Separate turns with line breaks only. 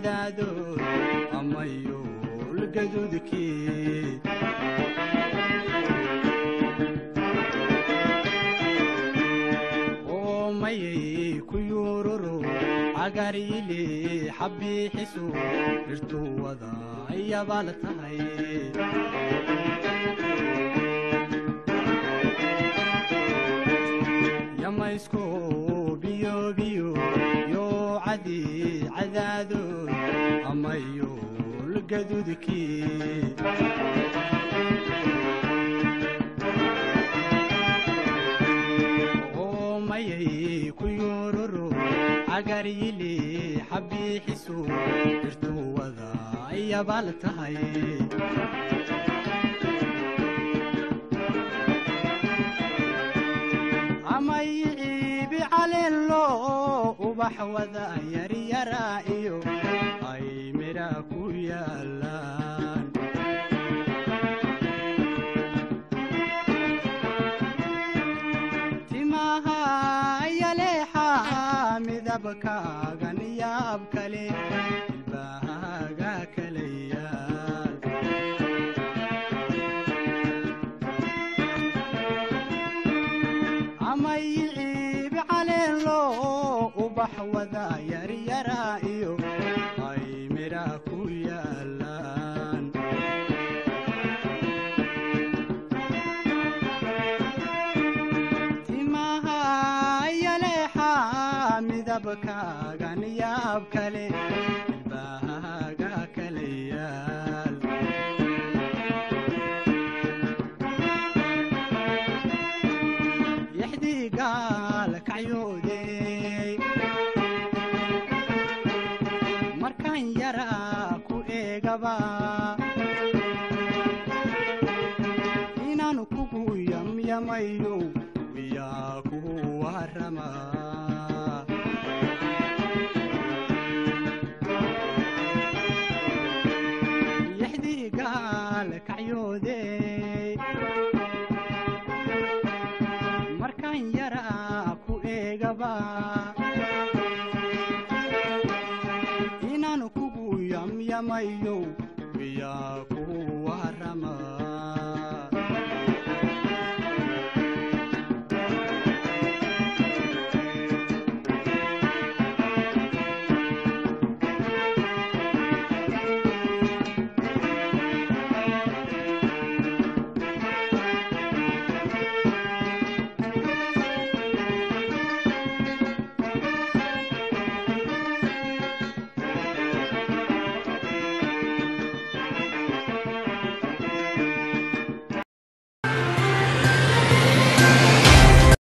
cadaadood amayuul gaduudkii oomayay ku yuururo cagaryili xabbiixisu dhirtuu wada ayabaal tahay yamaysku biyo biyo yoo cadi cadaadood amayuul gaduudkii oomayay ku yuururo cagaryili xabbiixisu dhirtuu wada ayabaal tahay amayciibi caleelo ubax wada yaryara iyo ay midha ku yaalaan timaha yaleexa midabkaagan yaab kale ilbahaaga kala yaal amayciibi caleelo ubax wada yaryara iyo ay midha ku yaalaan timaha yaleexa midabkaagan yaab kale ilbahaaga kala yaal yaxdii gaal kacyoodey markaan yaraa ku eegaba inaanu kugu yamyamayo miyaa kugu warama yaxdii gaal kacyoodey markaan yaraa ku eegaba inaanu kugu yamyamayo miyaa kugu warama